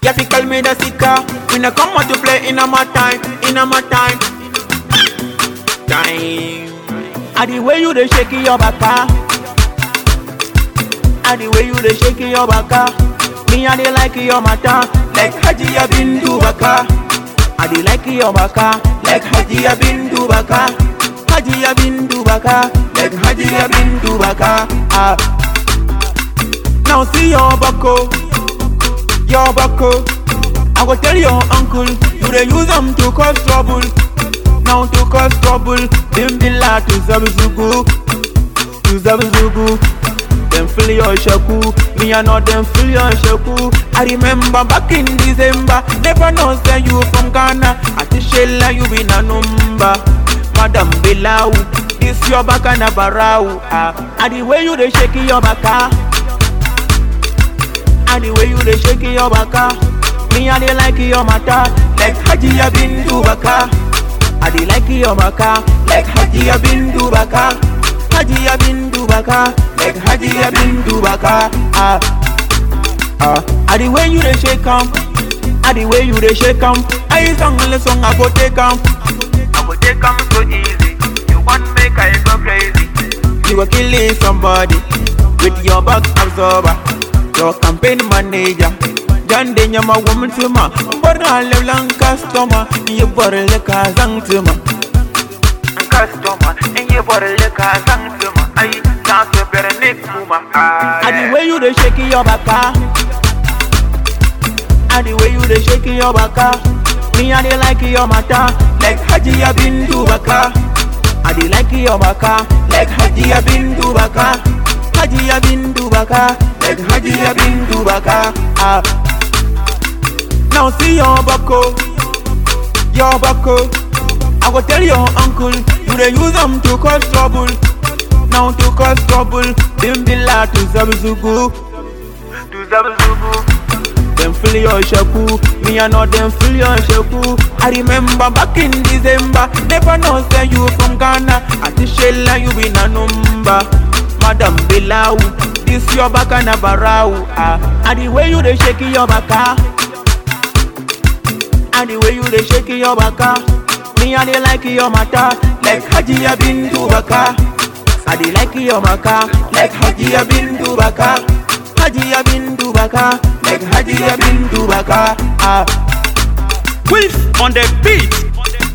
Yeah, fi call me the sicker. We no come out to play in a my time, in a my time. Time. And the way you dey shake your baka. And the way you dey shake your baka. Me I dey like your matter, like Haji bin Dubaka. I dey like your baka, like Haji bin Dubaka. Haji bin Dubaka, like Haji bin Dubaka. Ah. Now see your bako, your bako. I go tell your uncle, you dey use them to cause trouble. Now to cause trouble, them be like to Zabizugu, to Zabizugu. Them feel your shaku, me I know them feel your shaku. I remember back in December, never know say you from Ghana. At the shell you be a number, Madam Belau. This your back and a barau. Ah, and the way you dey shake your baka, and the way you dey shake your baka. Me I dey like your matter, like Haji bin Dubaka. I dey like your baka, like Haji bin Dubaka. Haji bin Dubaka, like Haji bin Dubaka. Ah, ah. I the way you dey shake 'em, I the way you dey shake 'em. I song only song I go take 'em. I go take 'em so easy. You want make I go crazy? You go killing somebody with your back absorber, your campaign manager. Jande nyama woman tuma, barna lelang customer, you borle ka zang tuma. Customer, and you borle ka zang tuma. Ay, dance better nick muma. And the way you dey shake your baka, and the way you dey shake your baka, me I dey like your matter, like Haji bin Dubaka. I dey like your baka, like Haji bin Dubaka. Haji bin Dubaka, like Haji bin Dubaka. Ah. Now see your bako, your bako. I go tell your uncle, you dey use them to cause trouble. Now to cause trouble, them be like to Zabizugu, to Zabizugu. Them feel your shaku, me I know them feel your shaku. I remember back in December, never know say you from Ghana. At the shell you be a number, Madam Belau. This your back and a barau. Ah, and the way you dey shake your baka. And the way you dey shake your baka Me I dey like your matter Like Haji bin Dubaka I dey like your maka Like Haji bin Dubaka Haji bin Dubaka Like Haji bin Dubaka Ah Wilf on the beat.